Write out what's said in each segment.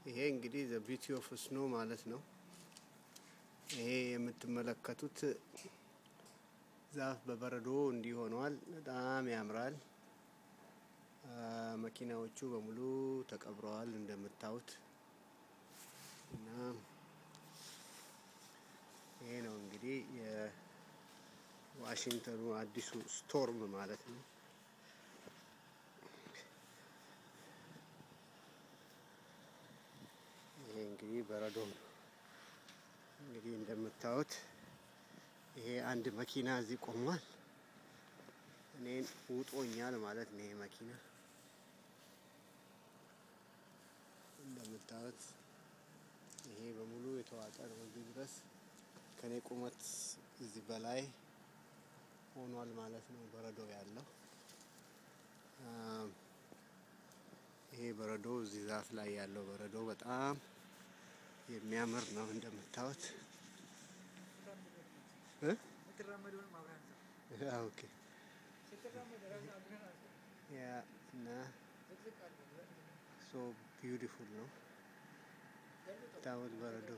ይሄ እንግዲህ ዘ ቢቲ ኦፍ ስኖ ማለት ነው። ይሄ የምትመለከቱት ዛፍ በበረዶ እንዲህ ሆኗል። በጣም ያምራል። መኪናዎቹ በሙሉ ተቀብረዋል እንደምታዩት እና ይሄ ነው እንግዲህ የዋሽንግተኑ አዲሱ ስቶርም ማለት ነው። ይሄ እንግዲህ በረዶ ነው። እንግዲህ እንደምታዩት ይሄ አንድ መኪና እዚህ ቆሟል። እኔን ውጦኛል ማለት ነው። ይሄ መኪና እንደምታዩት ይሄ በሙሉ የተዋጠ ነው። እዚህ ድረስ ከኔ ቁመት እዚህ በላይ ሆኗል ማለት ነው በረዶ ያለው። ይሄ በረዶ እዚህ ዛፍ ላይ ያለው በረዶ በጣም የሚያምር ነው እንደምታዩት። ኦኬ ያ እና ሶ ቢዩቲፉል ነው ታወት በረዶ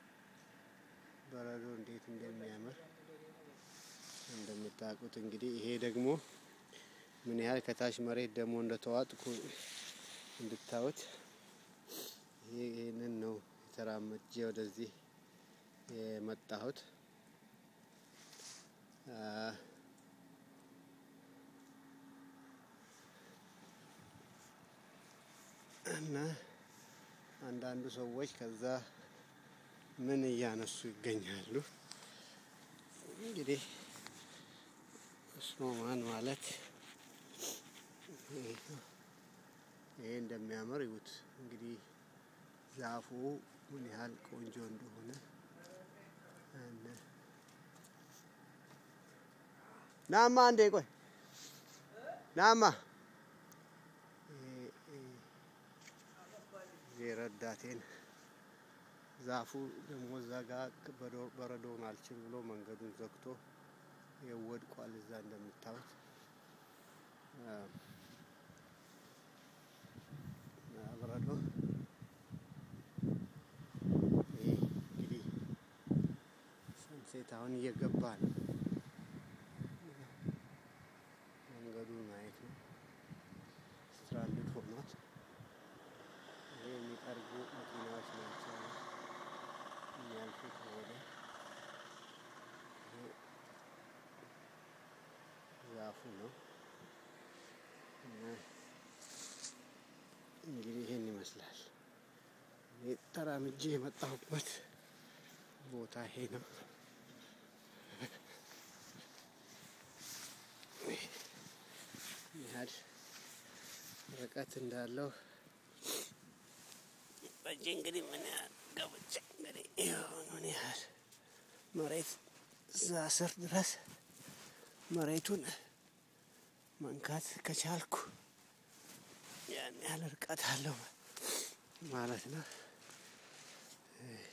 በረዶ እንዴት እንደሚያምር እንደምታውቁት እንግዲህ ይሄ ደግሞ ምን ያህል ከታች መሬት ደግሞ እንደተዋጥኩ እንድታዩት ይሄ ይህንን ነው የተራመጄ ወደዚህ የመጣሁት። እና አንዳንዱ ሰዎች ከዛ ምን እያነሱ ይገኛሉ። እንግዲህ ስኖማን ማለት ይሄ እንደሚያምር ይዩት። እንግዲህ ዛፉ ምን ያህል ቆንጆ እንደሆነ ናማ አንዴ ቆይ ናማ የረዳቴን ዛፉ ደግሞ እዛ ጋ በረዶውን አልችል ብሎ መንገዱን ዘግቶ የወድቋል። እዛ እንደምታዩት በረዶ ይህ እንግዲህ ሰንሴት አሁን እየገባ ነው። መንገዱን ማየት ነው። ስትራንድድ ሆኗል። ይሄ የሚጠርጉ መኪናዎች ናቸው የሚያልፉት ወደ ዛፉ ነው እና እንግዲህ ይሄን ይመስላል። እኔ ተራምጄ የመጣሁበት ቦታ ይሄ ነው። ያህል ርቀት እንዳለው በእጄ እንግዲህ ምን ያህል ገብቼ እንግዲህ ይኸው ምን ያህል መሬት እዛ ስር ድረስ መሬቱን መንካት ከቻልኩ ያን ያህል ርቀት አለው ማለት ነው።